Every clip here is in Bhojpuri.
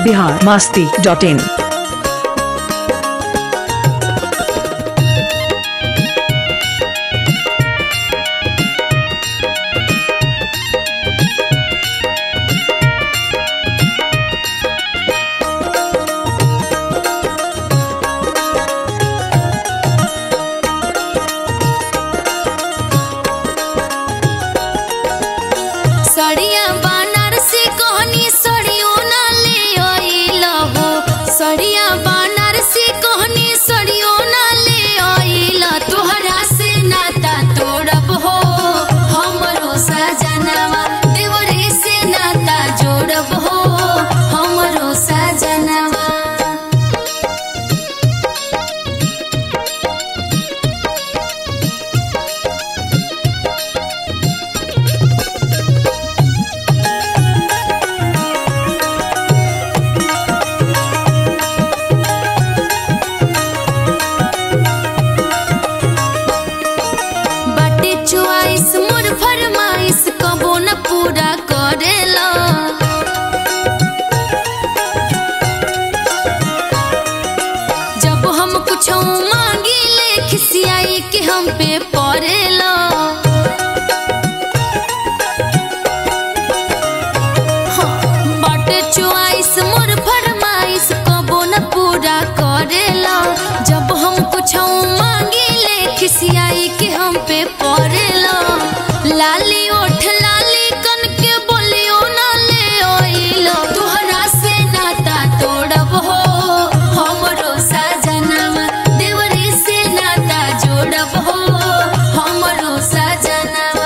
बिहार मास्ती डॉट इन सड़िया बनारसी कहनी सड़ियो ना ले आइल हो सड़िया बनारसी कहनी सड़ियो ना ले आइल तोहरा से नाता तोड़ब हो हमरो सजनवा देवरे से नाता जोड़ब हो हमरो सजनवा बाटे चुआइस मोर फरमाइश कबो न पूरा करेला जब हम कुछ मांगी ले खिसियाई के हम पे पड़ेला हाँ, बाटे चुआइस मोर फरमाइश कबो न पूरा करेला जब हम कुछ मांगी ले खिसियाई के हम पे पड़ेला लाली ओठ लाली कन के बोलियो ना ले ओइलो तोहरा से नाता तोड़ब हो हमरो सजनवा देवरी से नाता जोड़ब हो हमरो सजनवा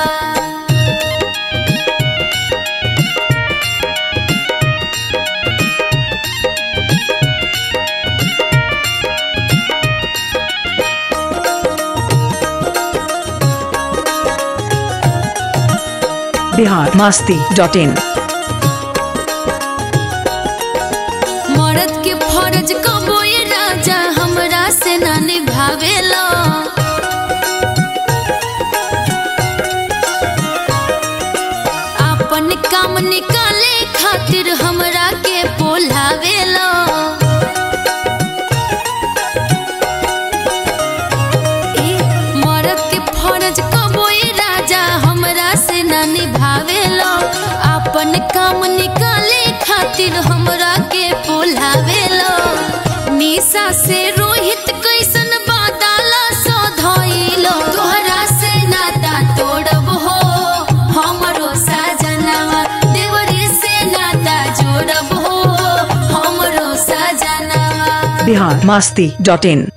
बिहार मास्ती डॉट इन मर्द के फर्ज कबो ये राजा हमरा से ना निभावेला अपन काम निकाले खातिर हमरा के बोलावेला ए, मर्द के फर्ज कबो ये राजा हमरा से ना निभावेला अपन काम निकाले खातिर हमरा के बोलावेला निशा से रोहित कैसन बादाला सधइलो तोहरा से नाता तोड़ब हो हमरो सजनवा देवरी से नाता जोड़ब हो हमरो सजनवा बिहार मास्ती डॉट इन